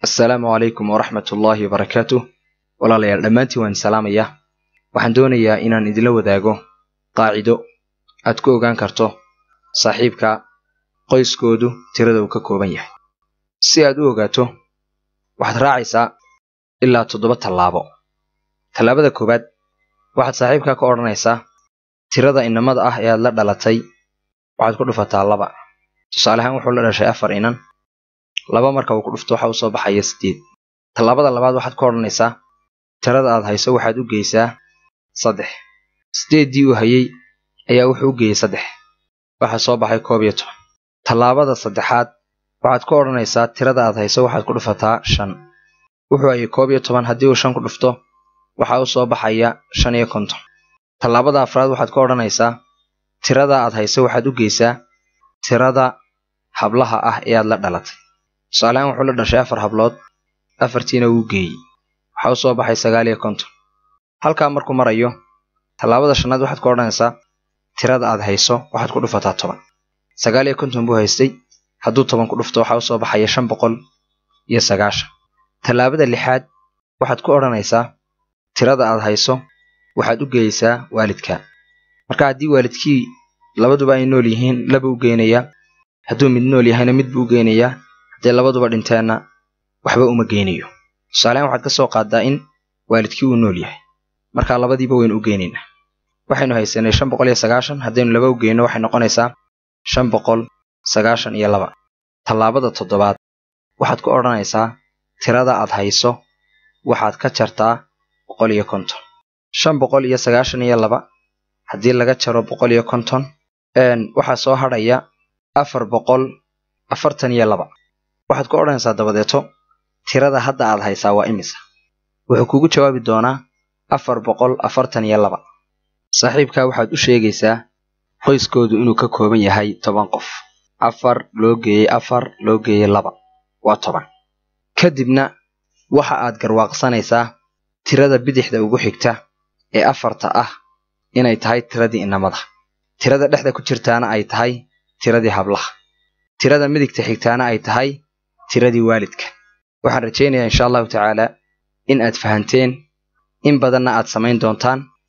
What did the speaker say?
assalaamu calaykum waraxmat ullaahi wabarakaatuh walaalayaal dhammaantiin waan salaamayaa waxaan doonayaa inaan idinla wadaago qaacido aad ku ogaan karto saaxiibka qoyskoodu tirada uu ka kooban yahay si aad u ogaato waxaad raacaysaa ilaa toddoba tallaabo tallaabada koowaad waxaad saaxiibkaa ka odhanaysaa tirada inamada ah ee aad la dhalatay waxaad ku dhufataa laba tusaale ahaan wuxuu la dhashay afar inan laba marka uu ku dhufto waxa u soo baxaya siddeed tallaabada labaad waxaad ka odhanaysaa tirada aad hayso waxaad u geysaa saddex siddeeddii uu hayey ayaa wuxuu u geeyey saddex waxaa soo baxay koob iyo toban tallaabada saddexaad waxaad ka odhanaysaa tirada aad hayso waxaad ku dhufataa shan wuxuu hayay koob iyo toban haddii uu shan ku dhufto waxaa u soo baxaya shan iyo konton tallaabada afraad waxaad ka odhanaysaa tirada aad hayso waxaad u geysaa tirada hablaha ah ee aad la dhalatay tusaalehaan wuxuu la dhashay afar hablood afartiina wuu geeyey waxaa u soo baxay sagaal iyo konton halkaa markuu marayo tallaabada shanaad waxaad ka odhanaysaa tirada aad hayso waxaad ku dhufataa toban sagaal iyo konton buu haystay hadduu toban ku dhufto waxaa u soo baxaya shan boqol iyo sagaashan tallaabada lixaad waxaad ku odhanaysaa tirada aad hayso waxaad u geeyeysaa waalidka marka haddii waalidkii labaduba ay nool yihiin laba u geynayaa hadduu mid nool yahayna mid buu u geynayaa haddii labaduba dhinteenna waxba uma geynayo tusaalehaan waxaad ka soo qaaddaa in waalidkii uu nool yahay markaa labadiiba waynu u geynaynaa waxaynu haysanay shan boqol iyo sagaashan haddaynu laba u geyno waxay noqonaysaa shan boqol sagaashan iyo laba tallaabada toddobaad waxaad ku odhanaysaa tirada aad hayso waxaad ka jartaa boqol iyo konton shan boqol iyo sagaashan iyo laba haddii laga jaro boqol iyo konton waxaa soo hadhaya afar boqol afartan iyo laba waxaad ku odhanaysaa dabadeeto tirada hadda aad haysaa waa imisa wuxuu kugu jawaabi doonaa afar boqol afartan iyo laba saaxiibkaa waxaad u sheegaysaa qoyskoodu inuu ka kooban yahay toban qof afar loo geeyey afar loo geeyey laba waa toban kadibna waxa aad garwaaqsanaysaa tirada bidixda ugu xigta ee afarta ah inay tahay tiradii inamada tirada dhexda ku jirtaana ay tahay tiradii hablaha tirada midigta xigtaana ay tahay tiradii waalidka waxaan rajaynayaa insha allahu tacaala in aad fahanteen in badanna aad samayn doontaan